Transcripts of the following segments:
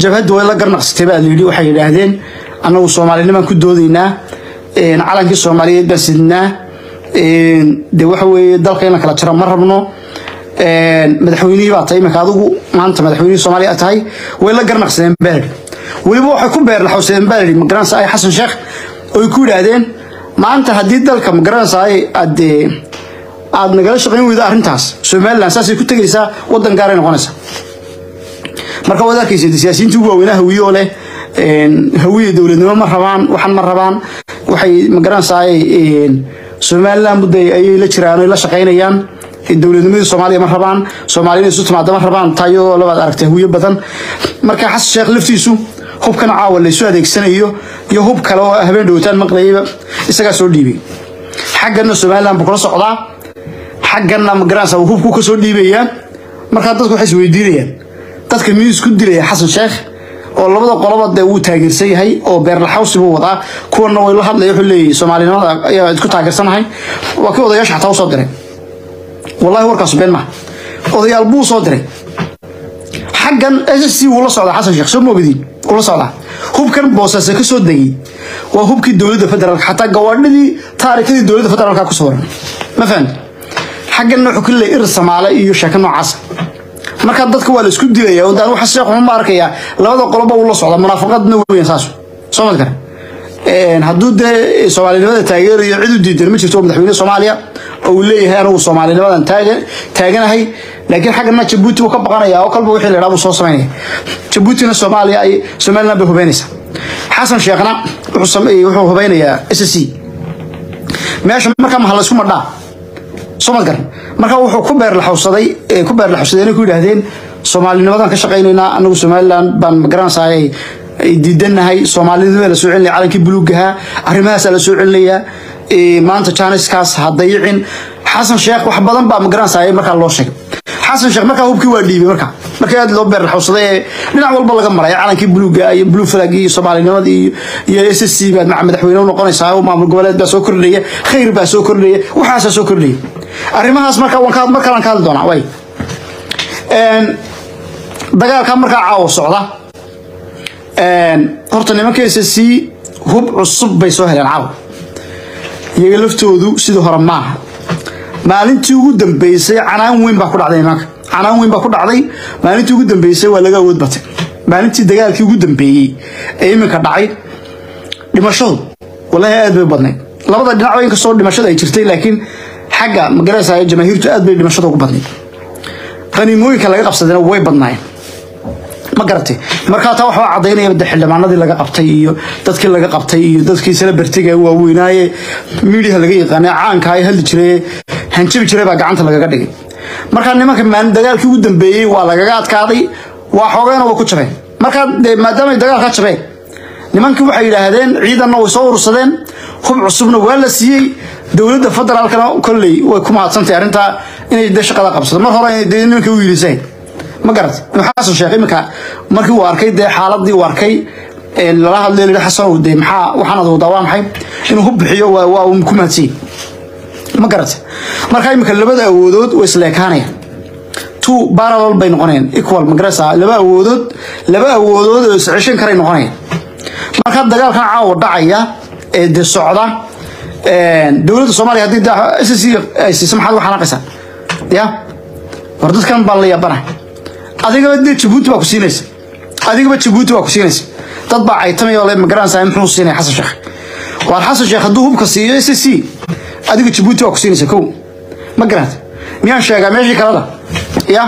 jabhadda way la garnaqsatay baa layidhi waxay yidhaahdeen annagu soomaalinimaan ku doodaynaa calankii soomaaliyeed baan sidnaa de waxa weeye dalka in la kala jaro ma rabno madaxweynihii baa tahay iminka adigu maanta madaxweynihii soomaaliya tahay way la garnaqsadeen baalidhi weliba waxay ku beerlaxowsadeen baalidhi magaranaysa ay xasan sheekh oy ku yidhaahdeen maanta haddii dalka magaranaysa ay aad aad nagala shaqayn weydo arrintaas somaliland saasay ku tegaysaa waddan gaaray noqonaysaa marka waad arkaysa siyaasiyiintii ugu waaweynaa hawiye oo leh hawiye dowladnimo ma rabaan waxan ma rabaan waxay magaranaysaa somaliland mudda ayay la jiraan oy la shaqaynayaan dowladnimadii soomaaliya ma rabaan soomaaliya isu timaada ma rabaan taa iyadoo labaad aragtay hawiye badan marka xasan sheekh laftiisu hubkan caawa laysu adeegsanayo iyo hub kale oo habeen dhowtaan maqlayayba isagaa soo dhiibay xaggana somaliland buu kula socdaa xaggana magaranaysa hubku ka soo dhiibayaa markaa dadku waxay isweydiinayaan dadka miyuu isku dilaya xasan sheekh oo labada qoloba dee wuu taageersan yahay oo beerlaxawsi buu wadaa kuwana way la hadlaya wuxuu leeyahay soomaalinimada ayaa isku taageersanahay waa kii odayaasha xataa u soo diray wallahi warkaasu been maha odayaal buu soo diray xaggan s c wuu la socdaa xasan sheekh soo moogdiin wuu la socdaa hubkan boosase ka soo degay waa hubkii dowladda federaalka xataa gawaadhidii taarikadii dowladda federaalka ku sawiran ma fahamti xagganna wuxuu ka leeyahay ir samaale iyo sheeko noocaasa marka dadka waa la isku dilaya oo daan waxa sheekh ma arkayaa labada qoloba uu la socda munaafaqadna weeyaan saas soo mad kare een hadduu dee soomaalinimada taageerayo cid u diidan ma jirto madaxweyne soomaaliya oo uu leeyahay anigu soomaalinimadan taagan taaganahay laakiin xaggana jabuuti uu ka baqanaya oo kalba wixii la yidhaha buu soo samaynaya jabuutina soomaaliya ay somaliland bay hubeynaysaa xasan sheekhna wuxuu sameeyey wuxuu hubeynayaa s c meesha markaa maha laysku madhaa soo mad garan marka wuxuu ku beerlaxowsaday ku beerlaxowsaday inay ku yidhaahdeen soomaalinimadan ka shaqaynaynaa anagu somaliland baan magaranaysaay ay diidanahay soomaalinimada la soo celinaya calankii buluugaha arrimahaasaa la soo celinayaa maanta jaaniskaas ha dayicin xasan sheekh wax badan baa magaranaysaay markaa loo sheegay xasan sheekh markaa hubkii waa dhiibay marka markii aad loo beerlaxowsaday ee dhinac walba laga maray calankii buluuga iyo blue flag iyo soomaalinimada iyo iyo s s c baad maca madaxweyne u noqonaysaa oo maamul goboleed baa soo kordhaya khayr baa soo kordhaya waxaasaa soo kordhaya arrimahaas marka waan ka mar kalaan ka hadli doonaa way dagaalka markaa caawa socda horta nimanka s c hub cusub bay soo heleen caawa iyaga laftoodu sidii hore maaha maalintii ugu dambeysay canaan weyn baa ku dhacday nimanka canaan weyn baa ku dhacday maalintii ugu dambeysay waa laga awood batay maalintii dagaalkii ugu dambeeyey ee iminka dhacay dhimashadu wallaahi aad bay u badnayd labada dhinac inkastoo dhimashada ay jirtay laakiin xagga magaraysa jamaahiirtu aad bay dhimashada ugu badnayd qaniimooyinka laga qabsadayna way badnaayeen ma garatay markaa taa waxaa cadaynaya de xildhibaanadii laga qabtay iyo dadkii laga qabtay iyo dadkii celebritiga waaweynaaye miidiyaha laga yaqaanay caanka ay hadli jiray hanjabi jiray baa gacanta lagaga dhigay markaa nimanka maalin dagaalkii ugu dambeeyey waa lagaga adkaaday waa xoogeen waa ku jabeen markaa de maadaama ay dagaalka jabeen nimankii waxay yidhaahdeen ciidanna way soo urursadeen hub cusubna waa la siiyey dowladda federaalkana kolley way ku mahadsantahay arrintaa inay de shaqada qabsato mar hore de nimanka u yiliseen ma garat inuu xasan sheekh iminka markii uu arkay dee xaaladii uu arkay lala hadlay lihi xasanow dee maxaa waxaanad wadaa waa maxay inuu hub bixiyo waa waa uu ku mahadsan ma garat marka iminka labada awoodood way isleekaanayaan two parallel bay noqonayaan equal ma garaysaa laba awoodood laba awoodood oo isceshan karay noqonayaan marka dagaalkan caawa dhacaya ee de socda dowladda soomaaliya haddii s c ay siiso maxaad uga xanaaqaysaa ya war dadkan baan la yaabanahay adigaba dee jabuuti baa ku siinaysa adigaba jabuuti baa ku siinaysa dad baa caytamay oo le magaranaysaa muxuu siinaya xasan sheekh waar xasan sheekh hadduu hubka siiyo s c adiga jabuuti baa ku siinaysa kow ma garanta miyaan sheegaa meeshii kalena ya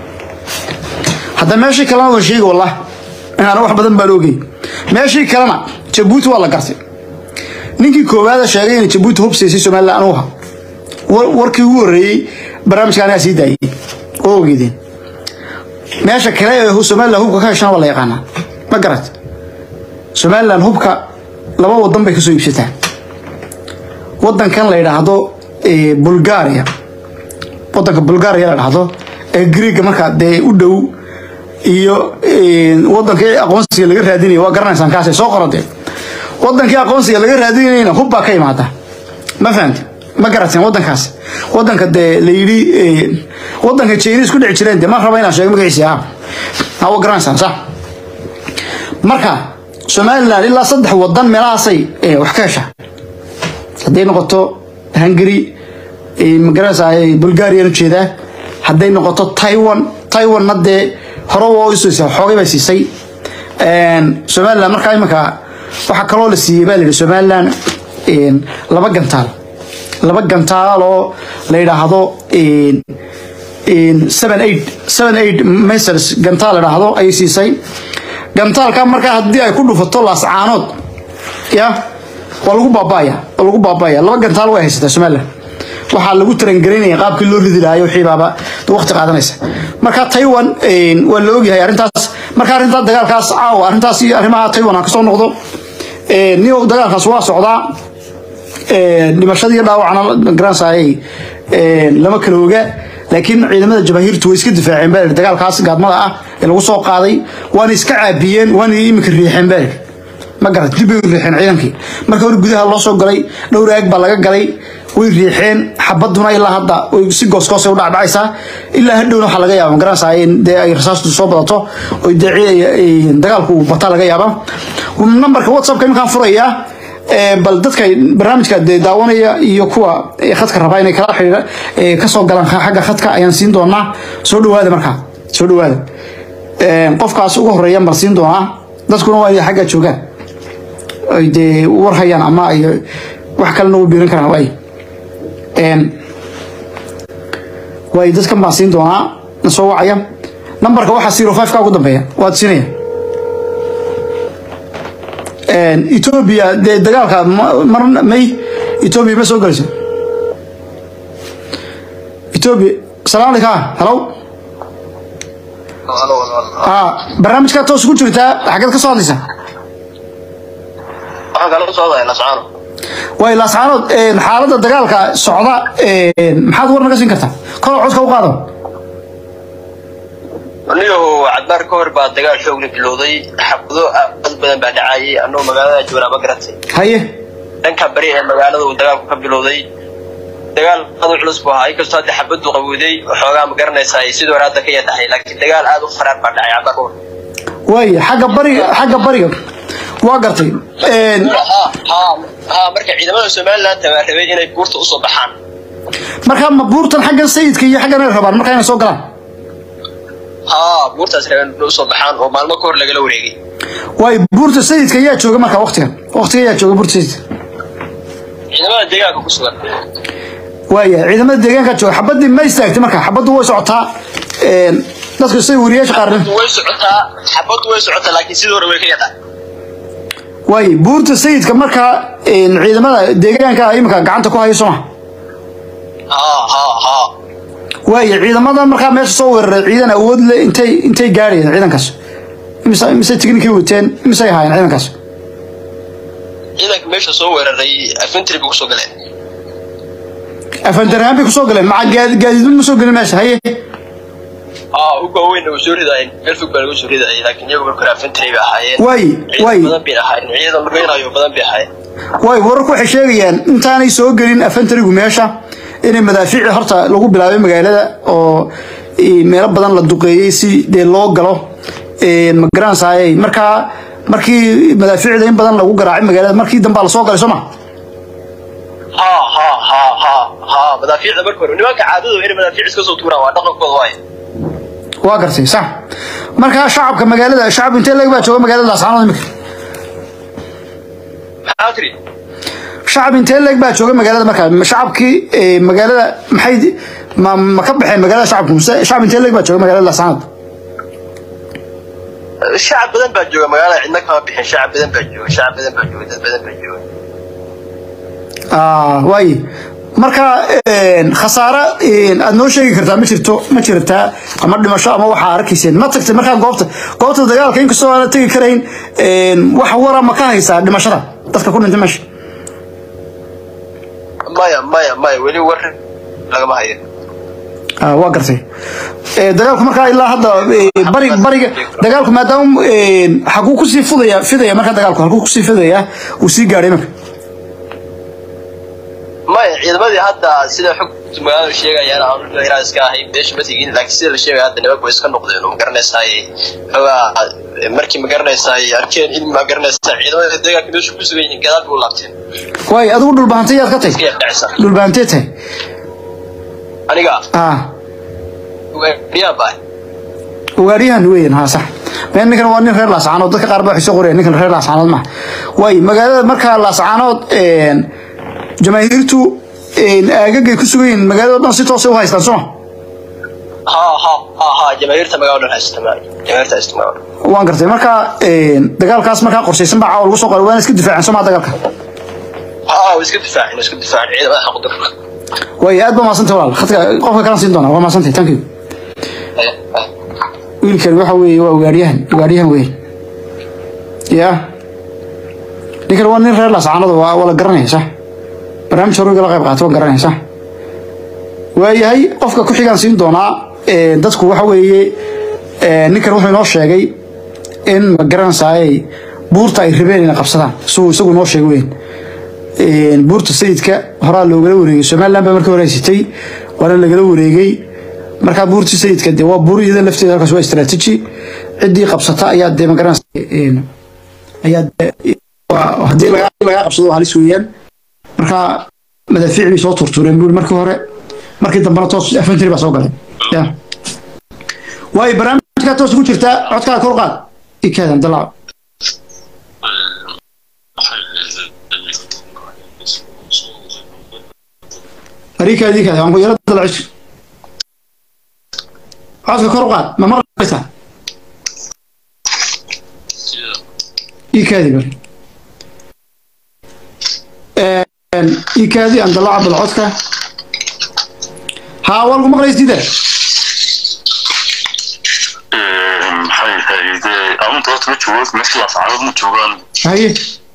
hadda meeshii kalena waan sheegi wallah inaana wax badan baan ogey meeshii kalena jabuuti waa la gartay ninkii koowaada sheegay inay jabuuti hub siisay somaliland anugu ha warkii ugu horreeyey barnaamijka anagaa sii daayey oo ogeydeen meesha kale ee somaliland hubka ka heshana waa la yaqaanaa ma garat somaliland hubka laba wadan bay kasoo iibsataa wadankan la yidhaahdo bulgaria wadanka bulgaria la dhahdo ee greega markaa dee u dhow iyo wadankii aqoonsiga laga raadinaya waa garanaysaan kaasay soo qoradeen wadankii aqoonsiga laga raadinayna hub baa ka imaada ma fahamti ma garateen wadankaas wadanka dee la yidhi wadanka china isku dhici jireen de ma raba inaan sheego magaciisi ah hawa garanaysaan sax marka somalilan ilaa saddex wadan meelahaasay wax ka heshaa hadday noqoto hungary magaranaysa bulgarian ujeedaa hadday noqoto taiwan taiwanna dee hore waa isoosa xoogay bay siisay somalilan markaa imanka waxaa kaloo la siiyey baa la yidhi somalilan laba gantaal laba gantaal oo la yidhaahdo seven eight seven eight mesers gantaal la yidhaahdo ayay siisay gantaalka markaa haddii ay ku dhufato laascaanood ya waa lagu baabaya waa lagu baabaya laba gantaal way haysataa somalilan waxaa lagu tarangelinaya qaabkii loo ridi lahayo wixii baaba waqti qaadanaysa marka taiwan waa la ogyahay arrintaas marka arrintaa dagaalkaas caawa arrintaas iyo arrimaha taiwan aan kasoo noqdo niyo dagaalkaas waa socdaa dhimashadii dhaawacna garansayay lama kala oga laakiin ciidamada jabaahiirtu way iska difaaceen baa dagaalkaas gaadmada ah ee lagu soo qaaday waana iska caabiyeen waana iminka riixeen baa ma garat dib bay u riixeen ciidankii marka hore gudaha loo soo galay dhowr aag baa laga galay way riixeen xabaduna ilaa hadda si goosgoosay u dhacdhacaysaa ilaa hadhowna waxaa laga yaaba magaranaysaa in dee ay rasaastu soo badato oo dee dagaalku uu bataa laga yaaba nambarka whatsappka iminkaan furayaa bal dadka barnaamijka dee daawanaya iyo kuwa khadka rabaa inay kala xidhiidha kasoo galaan xagga khadka ayaan siin doonaa soo dhawaada markaa soo dhawaada qofkaas ugu horeeya baan siin doonaa dadkuna waa inay xagga joogaan ay dee war hayaan ama ay wax kalena u biirin karaan waay waay dadkan baan siin doonaa na soo wacaya nambarka waxaa zero five ka ugu dambeeya waad siinaya etoobiya dee dagaalka mar may etoobiya ma soo gelayso etoobiya salaam aleyka halow barnaamijkaa toos ku jirtaa xaggeed ka soo hadlaysaa way laascaanood xaaladda dagaalka socda maxaad war naga siin kartaa kor codka u qaado aniyahu cadbaar ka hor baa dagaal xoogla bilowday xabado dad badan baa dhacayay annagoo magaalada joognaa ma garatay haye dhanka bari ee magaalada uu dagaalku ka bilowday dagaal aad u culus buu ahaa inkastoo hadda xabadu qabowday waxoogaa ma garanaysaa ay sidoo hore hadda ka yatahay laakiin dagaal aad u faraar baa dhacay cadbaar ka hor waay xagga bariga xagga bariga waa gartay ha marka ciidamada somaliland baa rabay inay buurta usoo baxaan markaa ma buurtan xagga sayidka iyo xaggan ay rabaan markaa inay soo galaan ha buurtaas rabeen inay usoo baxaan oo maalmo ka hor lagala wareegay waay buurta sayidka yaa jooga markaa waqtigan waqtiga yaa jooga buurta sayidka ciidamada deegaanka ku sugan waaya ciidamada deegaanka jooga xabadii ma istaagtay marka xabaddu way socotaa dadku say wariyaasha qaarna way socotaa xabadu way socotaa laakiin sidii hore way ka yadaa waay buurta sayidka markaa ciidamada deegaanka iminka gacanta ku hayo sooma ha ha ha waaya ciidamada markaa meesha soo weeraray ciidan awood le intay intay gaadhayeen ciidankaas imise imise tiknikay wateen imisay ahaayeen ciidankaas ciidanka meesha soo weeraray afentry bay kusoo galeen afandarhaan bay kusoo galeen maca gaadiidun ma soo gelin meesha haye aa uga weynna way soo ridaayeen meel fog baa laga soo ridaayay laakiin iyagu marka hore afentry bay ahaayeen waay waay ciidan badan bay ahaayeen ciidan lugeynayo badan bay ahaayeen waay wararku waxay sheegayaan intaanay soo gelin afantarigu meesha inay madaafiici horta lagu bilaabay magaalada oo meelo badan la duqeeyey si dee loo galo ma garanaysaayey markaa markii madaafiicda in badan lagu garaacay magaalada markii dambaa lasoo galay soo ma ha ha ha ha ha madaafiicda marka hore nimanka caadadu inay madaafiic iska soo tuuraan waa dhaqankooda waaye waa gartay sax markaa shacabka magaalada shacab intee leg baa jooga magaalada laascaanood imika maxaa tiri shacab intee leeg baa jooga magaalada markaa shacabkii magaalada maxay ma ma ka baxeen magaalada shacabku mise shacab intee leeg baa jooga magaalada laascaanood shacab badan baa jooga magaalada cidna kama bixin shacab badan baa jooga shacab badan baa jooga dad badan baa jooga waaye marka khasaare aad noo sheegi kartaa ma jirto ma jirtaa ama dhimasho ama waxaa arkayseen ma tagtay markaa goobta goobta dagaalka inkastoo aana tegi karayn wax wara ma ka haysaa dhimashada dadka ku dhintay meesha maya maya maya weli war lagama hayo waa gartay dagaalku markaa ilaa hadda bariga bariga dagaalku maadaama xaguu kusii fudaya fidaya markaa dagaalku halkuu kusii fidaya uu sii gaadhay marka maya ciidamadii hadda sida xogta magaalada sheegayaan aan inaa iska ahay meesha ma tegin laakiin sida la sheegaya hadda nimanku way iska noqdeen oo magaranaysaay xoogaa markii ma garanaysaa ay arkeen in ma garanaysaa ciidamada deegaanka meesha ku sugan yihiin gadaal bay u laabteen waay adigu dhulbahantay yaad ka tahay iska dhacaysa dhulbahantee tahay aniga ah ugaadhiyaa baa ugaadhiyahan weyn haa sax been ninkan waa nin reer laascaanood dadka qaar baa waxay soo qorayaan ninkan reer laascaanood maaha waay magaalada markaa laascaanood jamaahiirtu aagagay ku sugan yihiin magaalada dhan si toosa u haystaan soo ha ha ha ha jamaahiirta magaalada dhan haysta ma jamaahiirta haysta magaalada waan gartay marka dagaalkaas markaa qorshaysan baa caawa lagu soo qoray waana iska difaaceen soo maa dagaalka ha way iska difaaceen way iska difaaceen ciidamada xaq darka waay aad baa maasantay walaal khadka qofka kalan siin doonaa waa maasantay thank you wiilkan waxa weeye waa ugaadhiyahan ugaadhiyahan weyn ya ninkan waa nin reer laascaanada waa waa la garanaya sax barnaamij horuga la qayb qaata waan garanaya sax waayahay qofka ku xigaan siin doonaa dadku waxa weeye ninkan wuxuu inoo sheegay in ma garanaysaay buurta ay rabeen inay qabsadaan suu isagu inoo sheegay weyn buurta sayidka horaa loogala wareegay somaliland baa markii hore haysatay waana lagala wareegay markaa buurtii sayidka dee waa buur iyada lafteeda halkaas waa istaraatiiji ciddii qabsata ayaa dee magaranaysa ayaa haddii lagaa qabsado waa halis weeyaan markaa madaafiic bay soo turtureen buuri markii hore markii dambena toos afantiri baa soo galay ya waayo barnaamijkaa toos ku jirtaa codkaa kor qaad ikaadan dalaco arikaada ikaada waan ku yara dalacis codka kor u qaad ma maqlaysaa ikaadi bari ikaadi aan dalaca bal codka haa waa lagu maqlaysdiida maxay ahayde amunta horta ma joogo meesha laascaanood ma joogaan haye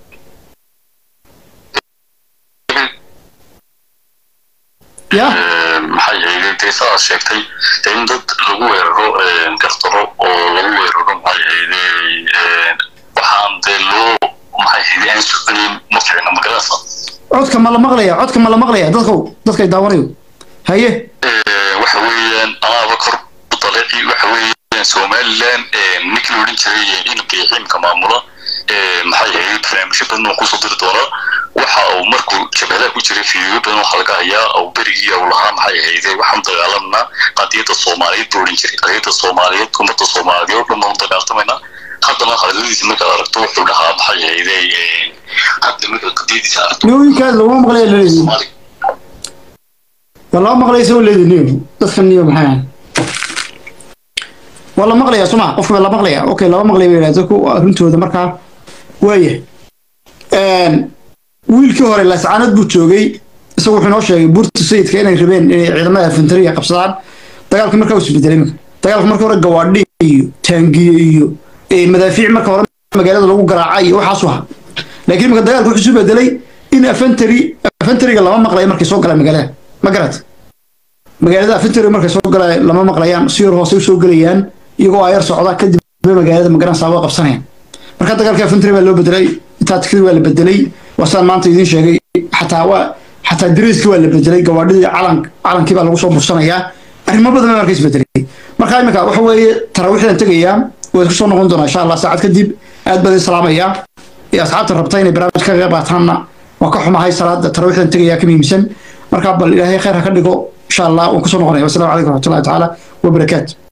ya maxay ahayde dee sidaad sheegtay dee in dad lagu weeraro gartaro oo lagu weeraro maxay ahayde waxaan dee loo maxay ahayde aan soconayn ma ficna magaranaysa codka ma la maqlaya codka ma la maqlaya dadkow dadkay daawanayo haye waxa weeyaan anaaba kor u daleeci waxa weeyaan somaliland ninkii la odhan jiray inabka xiimka maamula maxay ahayd barnaamijyo badan oo kusoo diri doonaa waxa uu markuu jabhadaha ku jiray fiidiyo badan waxaa laga hayaa uu berigii uu lahaa maxay ahayde waxaan dagaalamnaa qadiyadda soomaaliyeed buu odhan jiray qadiyadda soomaaliyeed ummadda soomaaliyeed oo dhan baan u dagaaltamaynaa haddana hadaladiisa markaad aragto wuxuu dhahaa maxay ahayde hadda markaad qadiyadiisa aragto niyoyinkaad laguma maqlaya laleeyihi soomaali waa laba maqlaysa oo leedi niyo dadkan niyo maxay ahayn waa la maqlayaa suma qofka waa la maqlaya okay laba maqlaya bay yidhahdeen dadku arrintooda markaa waaya wiilkii hore laascaanood buu joogay isagu wuxuu inoo sheegay buurta sayidka inay rabeen inay ciidamada infantariga qabsadaan dagaalka markaa uu isbedelay marka dagaalka marka hore gawaadhi iyo taangiye iyo madaafiic marka hore magaalada lagu garaacay iyo waxaasu ahaa laakiin marka dagaalka wuxuu isu bedelay in afantari afantariga lama maqlayo markay soo galaan magaalada ma garat magaalada afantari markay soo galaan lama maqlayaan si yar hoose usoo gelayaan iyagoo ayar socda kadib magaalada magaranaysaa waa qabsanayaan marka dagaalka afantari baa loo bedelay intaa tikadii waa la bedelay waa sidaan maanta idiin sheegay xataa waa xataa dariiskii waa la bedelay gawaadhidii calan calankii baa lagu soo bursanayaa arrimo badan baa marka isbedelay marka imika waxa weeye taraawiixdan tegayaa waa isku soo noqon doonaa insha allah saacad kadib aad baan idin salaamayaa iyo asxaabta rabta inay barnaamij ka qayb qaataanna waa ka xumahay salaada taraawiixdan tegayaa ka muhiimsan marka bal ilaahay khayr ha ka dhigo insha allah waan kusoo noqonaya wasalaamu calaykum waraxmatullahi tacaala wabarakaatu